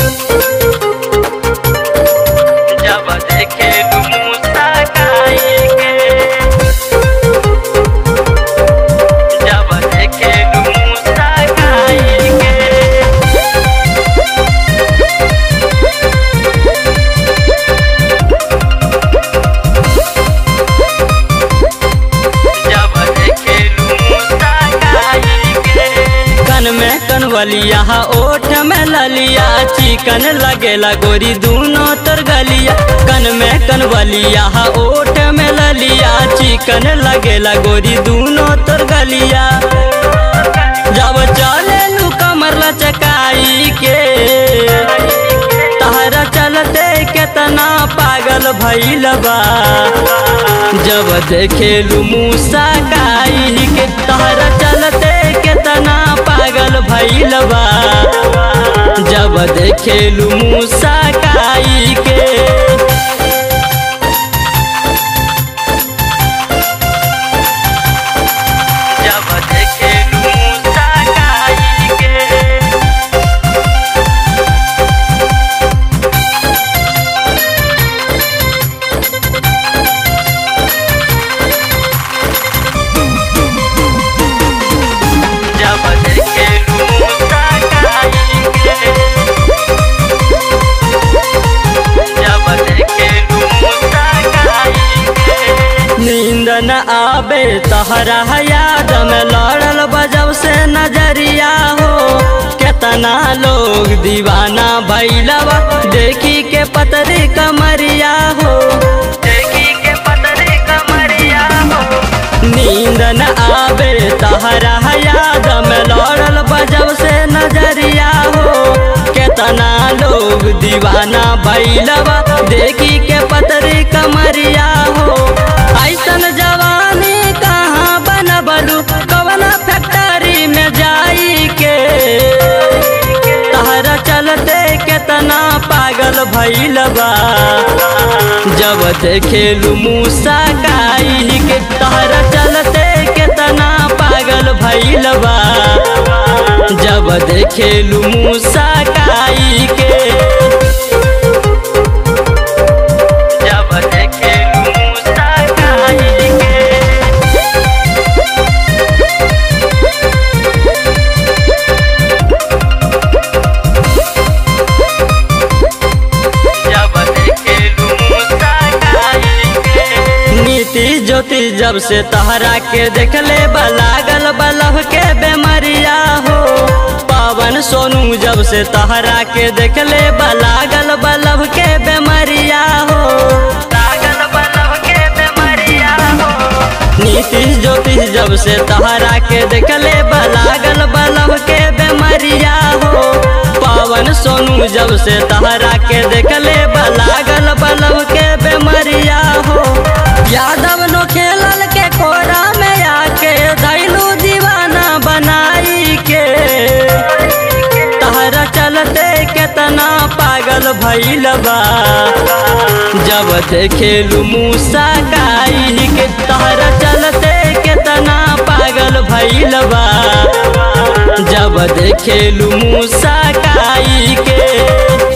जब देखे मूसा काई के जब देखे मूसा काई के जब देखे मूसा काई के कन में कनवलिया ओठ में ललिया चिकन लगेला गोरी दूनो तर गलिया कन में कनवलिया ओठ में ललिया चिकन लगेला गोरी दूनो तर गलिया जब चले लू कमर लचकाई के तहरा चलते केतना पागल भइल बा जब देखेलू मूसा काई के तहरा चलते केतना पागल भइल बा जब देखेलू मूसा काई के जब देखेलू मूसा काई के जब देखे मूसा काई के जब देखे मूसा काई के नींद न आवे तहरा याद में लड़ल बजब से नजरिया हो केतना लोग दीवाना भैलवा देखी के पतरी कमरिया हो देखी के पतरी कमरिया हो नींद न आवे तहरा याद में लड़ल बजब से नजरिया हो केतना लोग दीवाना भैलवा देखी के पतरी कमरिया हो ऐसन जवानी कहाँ बनबलू कवना फैक्ट्री में जाई के तहरा चलते केतना पागल भइल बा जब देखेलू मूसा काई के तहरा चलते केतना पागल भइल बा जब देखेलू मूसा काई के जब देखेलू मूसा काई के जब देखेलू मूसा काई के नीति ज्योति जब से तहरा के देखले बलागल बलह के बेमरिया हो पवन सोनू जब से तहरा के देखले बलागल बलह के बेमरिया हो लागल बलह के बेमरिया हो नीति ज्योति जब से तहरा के देखले बलागल बलह के बेमरिया हो पवन सोनू जब से तहरा के देखले बलागल बलह के बेमरिया हो यादव नो खेलल के कोरा में आके धैलू दीवाना बनाई के तहरा चलते केतना पागल भइल बा जब देखेलू मूसा काई के तहरा चलते केतना पागल भइल बा जब देखेलू मूसा काई के